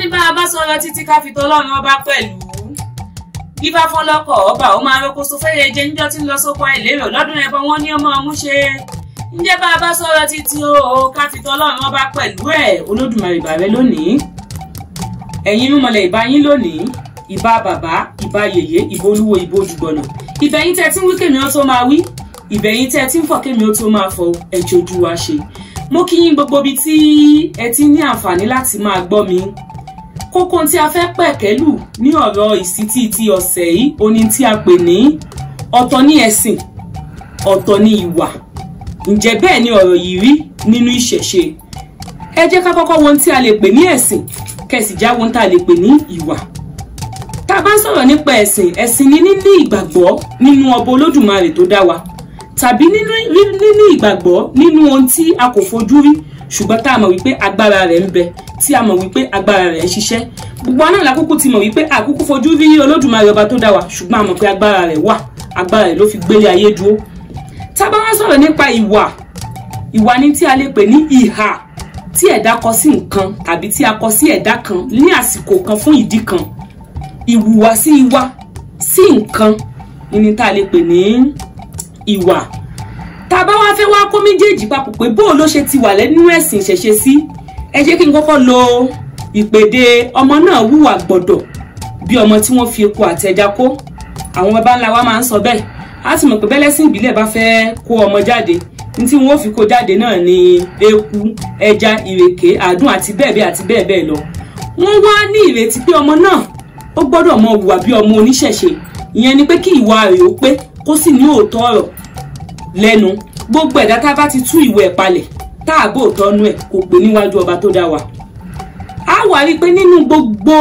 ní bá a bá sọ̀rọ̀ títí ká fi tọ́lọ́run ọba pẹ̀lú bíbá fọlọ́kọ̀ ọba ó máa rokoṣo fẹ́yẹ jẹ níjọ́ tí ń lọ sóko àìlérò lọ́dún ẹ̀bọ wọn ní ọmọ ọmú ṣe ǹjẹ́ bá a bá sọ̀rọ̀ títí o ká fi tọ́lọ́run ọba pẹ̀lú ẹ̀ olódùmarè ìbà rẹ lónìí ẹ̀yin irúnmọlẹ̀ ìbá yín lónìí ìbá bàbá ìbá yèyé ìbá olúwo ìbá ojúgbọ̀nà ìbẹ̀yìn tẹ́ tí ń wí kémi ó tó máa wí ìbẹ̀yìn tẹ́ tí ń fọ̀ kémi ó tó máa fọ ẹ̀jẹ̀ ojú wa ṣe mo kí yín gbogbo ibi tí ẹ ti ní àǹfààní láti máa gbọ́ mi kókó tí a fẹ́ pẹ̀kẹ́lù ní ọ̀rọ̀ ìsítí ti ọ̀sẹ̀ yìí oní tí a pè ní ọ̀tọ̀ ní ẹ̀sìn ọ̀tọ̀ ní ìwà ǹjẹ́ bẹ́ẹ̀ ni ọ̀rọ̀ yìí rí nínú ìṣẹ̀ṣe ẹ jẹ́ ká kọ́kọ́ wo ohun tí a lè pè ní ẹ̀sìn kẹ̀sì já wo ohun tá a lè pè ní ìwà tá a bá ń sọ̀rọ̀ nípa ẹ̀sìn ẹ̀sìn ni níní ìgbàgbọ́ nínú ọba olódùmarè tó dá wa tàbí níní ìgbàgbọ́ nínú ohun tí a kò fojú rí ṣùgbọ́n tá a mọ̀ wípé agbára rẹ̀ ń bẹ tí a mọ̀ wípé agbára rẹ̀ ń ṣiṣẹ́ gbogbo aná làkúkú ti mọ̀ wípé àkúkú fojú rí olódùmarè ọba tó dá wa ṣùgbọ́n a mọ̀ pé agbára rẹ̀ wà agbára rẹ̀ ló fi gbélé ayé dúró tá a bá wá sọ̀rọ̀ nípa ìwà ìwà ni tí a lè pè ní ìhà tí ẹ̀dá kọ sí nǹkan tàbí tí a kọ sí ẹ̀dá kan ní àsìkò kan fún ìdí kan ìhùwàsí wa sí nǹkan ni tá a lè pè ní ìwà tá a bá wá fẹ́ wá kó méjèèjì papọ̀ pé bóò ló ṣe ti wà lẹ́nu ẹ̀sìn ìṣẹ̀ṣe sí ẹ jẹ́ kí n kọ́kọ́ lo ìpèdè ọmọ náà wùwà gbọ̀dọ̀ bí ọmọ tí wọ́n fi epo àtẹja kó àwọn baba ńlá wa máa ń sọ bẹ́ẹ̀ á sì mọ̀ pé bẹ́lẹ́sìn ìbílẹ̀ bá fẹ́ kó ọmọ jáde ní tí wọ́n fi kó jáde náà ni eku ẹja ìrèké àdùn àti bẹ́ẹ̀ bẹ́ẹ̀ àti bẹ́ẹ̀ bẹ́ẹ̀ lọ wọ́n wá ní ìrètí pé ọmọ náà ó gbọ́dọ̀ mọ hùwà bí ọmọ oníṣẹ̀ṣe ìyẹn ni pé kí ìwà rẹ̀ ó pé kó sì ní òótọ́ ọ̀rọ̀ lẹ́nu gbogbo ẹ̀dá tá a bá ti tú ìwé ẹ̀ palẹ̀ tá a bò tọ́nu ẹ̀ kò pé níwájú ọba tó dá wa. a wà rí i pé nínú gbogbo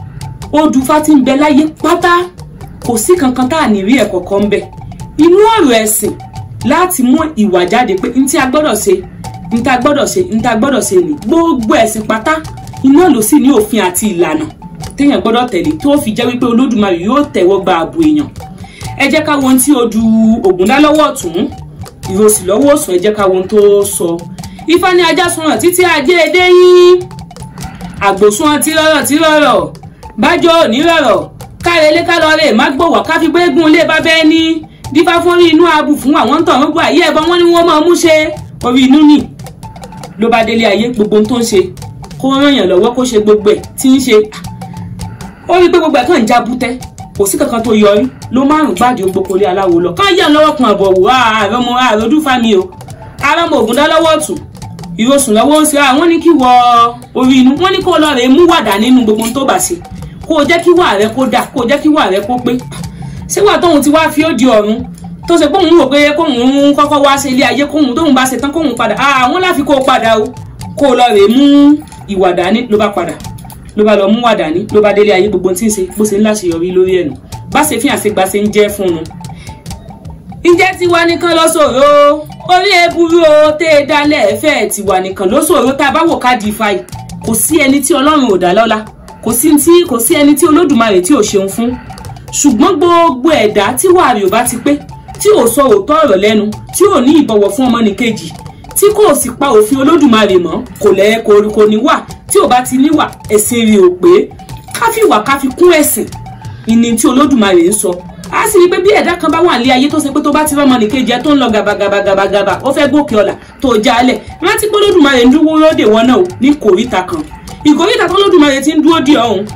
odùfá tí ń bẹ láyé pátá kò sí kankan tá a ní rí ẹ̀kọ́ kan ń bẹ. inú ọ̀rọ̀ ẹ̀sìn láti mú ìwà jáde pé ntí a gbọ́dọ̀ ṣe ntí a gbọ́dọ̀ ṣe ntí a gbọ́dọ̀ ṣe ní gbogbo ẹ̀sìn pátá iná ló sì ní òfin àti ìlànà téèyàn gbọ́dọ̀ tẹ̀lé tó fi jẹ́ wípé olódùmarè yóò tẹ̀wọ́ gba ààbò èèyàn ẹ jẹ́ ká wo ohun tí odù ògùn dá lọ́wọ́ ọ̀tún ìrosì lọ́wọ́ òsùn ẹ jẹ́ ká wo ohun tó sọ ifá ní ajá sunràn títí ajé edé yín àgbòsùn tí rọrọ tí rọrọ bájọ òní rọrọ kárẹlé kálọrẹ má gbòwà ká fi gbégún ilé bá bẹ́ẹ̀ ní dífá fún rí inú abù fún àwọn tàn ń gbọ́ àyè ẹ̀bọn wọn ni wọ́n máa mú ṣe orí inú nì ló bá délé ayé gbogbo ohun tó ń ṣe kó ràn yàn lọ́wọ́ kó ṣe gbogbo ẹ̀ tí ń ṣe ó rí pé gbogbo ẹ̀ kàn ń já bútẹ́ kò sí kankan tó yọrí ló márùn gbàdé ogbókolé aláwo lọ kán yàn lọ́wọ́ kan àbọ̀wò ààrẹ ọmọ ààrẹ ọdún fámi o ààrẹ ọmọ ògùn dá lọ́wọ́ ọ̀tún ìrosùn lọ́wọ́ ń ṣe àwọn ní kí wọ orí inú wọ́n ní kó lọ rè mú wàdà nínú gbogbo tó bá ṣe kó o jẹ́ kí wà rẹ kó dà kó o jẹ́ kí wà rẹ kó pé ṣé wà tóun ti wá fi ó di ọ̀run tó ṣe póun rò pé kóun kọ́kọ́ wá ṣe ilé ayé kóun tóun bá ṣe tán kóun padà àwọn láfi kó o padà o kó o lọ rè mú ìwà dání ló bá padà ló bá lọ mú wà dání ló bá délé ayé gbogbo tí ń ṣe bó ṣe ń láṣeyọrí lórí ẹnu bá ṣe fi àṣegbà ṣe ń jẹ́ fún un. ǹjẹ́ tiwa nìkan ló ṣòro orí eburu o tẹ́ ẹ dálẹ̀ ẹ̀fẹ́ tiwa nìkan ló ṣòro tá a bá wò ká di ifá yìí kò sí ẹni tí ọlọ́run ò dá lọ́lá kò sí tí kò sí ẹni tí olódùmarè tí ò ṣeun fún ṣùgbọ́n gbogbo ẹ̀dá tí wàá rí ò bá ti pé tí ò sọ òótọ́ ọ̀rọ̀ lẹ́nu tí ò ní ìbọ̀wọ̀ fún ọmọnìkejì tí kò sì pa òfin olódùmarè mọ́ kò lẹ́ kò ní wà tí ò bá ti níwà ẹ̀sìn rí ò pé káfíwà káfi kún ẹ̀sìn ìní tí olódùmarè ń sọ a sì rí i pé bí ẹ̀dá kan bá wà ní ayé tó ṣe pé tó bá ti rọ́mọ nìkejì ẹ tó ń lọ gàbàgàbàgàbà ó fẹ́ gòkè ọ̀la tó jálẹ̀ rántí pé olódùmarè ń dúró lóde wọn náà ní kòríta kan ìkòríta tó olódùmarè ti ń dúró dì ọ̀hún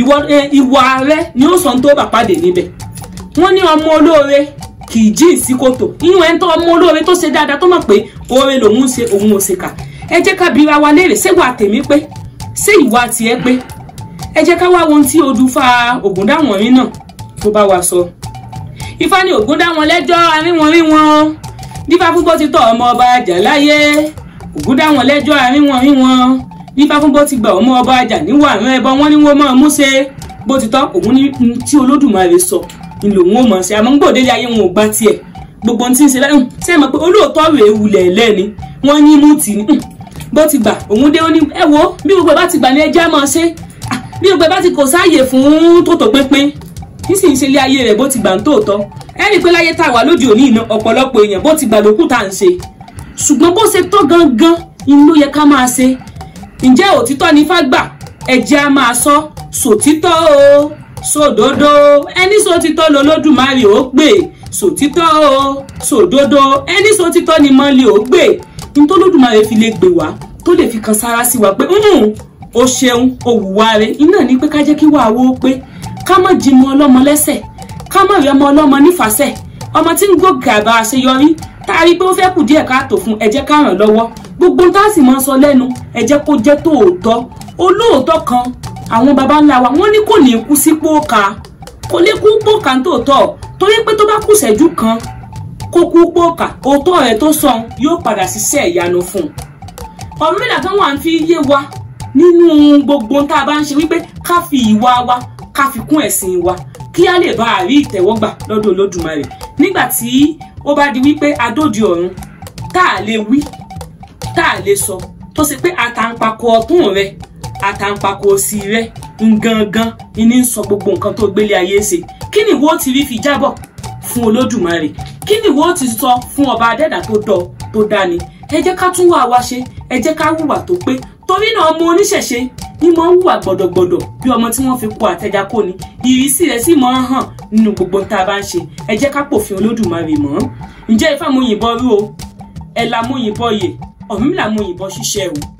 ìwà rẹ ni ó sọ tó bà pàdé níbẹ̀ wọ́n ní ọmọ olóore kì í jí sí kòtò inú ẹ̀ ń tọ́ ọmọ olóore tó ṣe dáadáa tó mọ̀ pé oore lòun ń ṣe òun ò ṣe kà ẹ jẹ́ ká bira wa léèrè ṣé wà tèmi pé ṣé ìwà tiẹ̀ pé ẹ jẹ́ ká wá wo ohun tí odùfà ògúndáwọ̀nrín náà tó bá wa sọ. ifá ní ògúndáwọn lẹ́jọ́ àríwọ̀nrí wọn dífá fún bó ti tọ̀ ọmọ ọba àjà láyé ògúndáwọn lẹ́jọ́ àríwọ̀nrí wọn dífá fún bó ti gbà ọmọ ọba àjà níwọ̀ àrùn ẹbọ wọn ni wọ́n máa mú ṣe bó ti tọ́ òun ní tí olódùmarè sọ ni lòun ò mọ̀ ṣe àmọ́ gbòdélé ayé wọn ò gbá tiẹ̀ gbogbo ohun tí ń ṣe lẹ́nu ṣe é mọ̀ pé olóòótọ́ rèé wulẹ̀ lẹ́ni wọ́n yín mú tì ní bó ti gbà òun dé ó ní ẹ wo bí gbogbo ẹ bá ti gbà ní ẹjẹ́ máa ṣe bí gbogbo ẹ bá ti kò sáàyè fún tòótọ́ pínpín nísìnyí ṣe ilé ayé rẹ̀ bó ti gbà ń tòótọ́ ẹ rí i pé láyé tá a wà lóde òní iná ọ̀pọ̀lọpọ̀ èèyàn bó ti gbà lókù tá à ń ṣe ṣùgbọ́n bó ṣe tọ́ gangan inú ló yẹ ká máa ṣe ǹjẹ́ òtítọ́ ni fá gbà ẹjẹ́ á máa sọ sòtítọ́ o sòdodo ẹni sòtítọ́ lolódùmarè ó gbè sòtítọ́ o sòdodo ẹni sòtítọ́ ni mọ́lẹ̀ ó gbè nítòlódùmarè fi lè gbè wá tó lè fi kan sára sí wa pé o ṣeun o wùwà rẹ iná ní pé ká jẹ́ kí wàá wó pé ká má jí mọ́ ọlọ́mọ lẹ́sẹ̀ ká má rí ọmọ ọlọ́mọ nífàsẹ̀ ọmọ tí ń gòkè àgbà àṣeyọrí tá a rí i pé ó fẹ́ kù díẹ̀ káàtó fún ẹ jẹ́ ká ràn lọ́wọ́ gbogbo tá a sì máa sọ lẹ́nu ẹ jẹ́ kó jẹ́ tòótọ́ olóòótọ́ kan àwọn baba ńlá wa wọ́n ní kò ní kú sí pòkà kò lè kú pòkà tòótọ́ torí pé tó bá kù ṣẹ́jú kan kó kú pòkà òótọ́ rẹ̀ tó sọ yóò padà ṣiṣẹ́ ìyanu fún un ọ̀rọ̀ mẹ́ta kan wà ń fi yé wa nínú gbogbo tá a bá ń ṣe wípé ká fi ìwà wa ká fi kún ẹ̀sìn wa kí a lè bá a rí ìtẹ́wọ́gbà lọ́dọ̀ olódùmarè nígbà tí ó bá di wípé adódi ọ̀run tá a lè wí tá a lè sọ tó ṣe pé àtàǹpàkò ọ̀tún rẹ àtàǹpàkò òsì rẹ ngangan ní sọ gbogbo nǹkan tó gbélé ayé ṣe kí ni ìwọ ti rí fi jábọ̀ fún olódùmarè kí ni ìwọ ti sọ fún ọba adẹ́dà tó dọ̀ tó dání ẹ jẹ́ ká tún wà wá ṣe ẹ jẹ́ ká hùwà tó pé torí náà ọmọ oníṣẹ̀ṣe ní mọ̀ ń hùwà gbọ̀dọ̀gbọ̀dọ̀ bí ọmọ tí wọ́n fi kó àtẹ̀já kò ní ìrísí rẹ̀ sì mọ̀ ń hàn nínú gbogbo tá a bá ń ṣe ẹ jẹ́ ká pòfin olódùmarè mọ́ ǹjẹ́ ifá mo yìnbọn rú o ẹ̀là mo yìnbọn yè ọ̀mìnlá mo yìnbọn ṣiṣẹ́ o